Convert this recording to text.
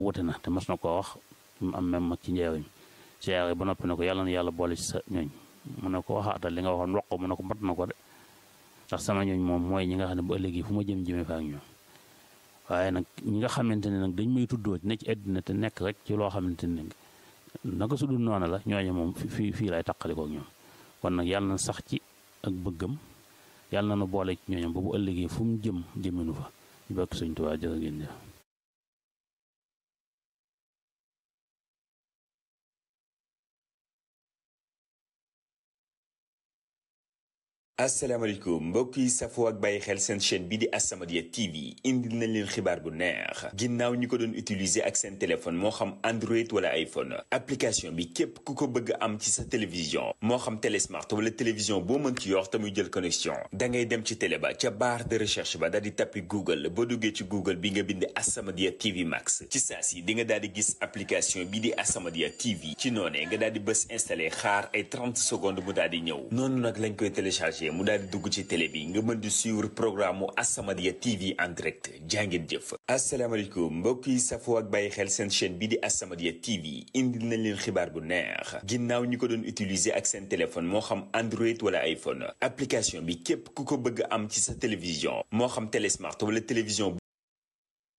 wute na te mas na koo wax mu am même mag ci njeewam siyaare ba noppi ne ko yàlla na yàlla boole ci sa ñooñ mu ne ko waxaatal li nga waxoon wax ko mu ne ko mat na ko de ndax sama ñooñ moom mooy ñi nga xam ne bu ëllëgee fu ma jëm jëmee fa ak ñoom waaye nag ñi nga xamante ne nag dañ may tuddoo ne ci àddina te nekk rek ci loo xamante ne naka su dul noonu la ñooñu moom fii fii lay taqalikoo ak ñoom kon nag yàlla na sax ci ak bëggam yàlla na nu boole ci ñooñam ba bu ëllëgee fu mu jëm jëminu fa ñu bokk Sëñ Tuubaa jërë ngeen jëf asalaamaaleykum mbokk yi safoo ak bàyyi xel seen chaîne bi di As-Samadiyya TV indil nañ leen xibaar bu neex ginnaaw ñi ko doon utiliser ak seen téléphone moo xam Android wala iPhone application bi képp ku ko bëgg am ci sa télévision moo xam télé smart wala télévision boo mën ci yor te muy jël connexion da ngay dem ci télé ba ca barre de recherche ba daal di tappi Google boo duggee ci Google bi nga bind As-Samadiyya TV Max ci saa si di nga daal di gis application bi di As-Samadiyya TV ci noonee nga daal di bës installé xaar ay 30 secondes mu daal di ñëw noonu nag lañ koy téléchargé. mu daal di dugg ci télé bi nga mën di suivre programme mu As-Samadiyya TV en direct jàngeen jëf asalaamaaleykum mbokk yi safoo ak bàyyi xel seen chaîne bi di As-Samadiyya TV indil nañ leen xibaar bu neex ginnaaw ñi ko doon utiliser ak seen téléphone moo xam Android wala iPhone application bi képp ku ko bëgg am ci sa télévision moo xam télé smart wala télévision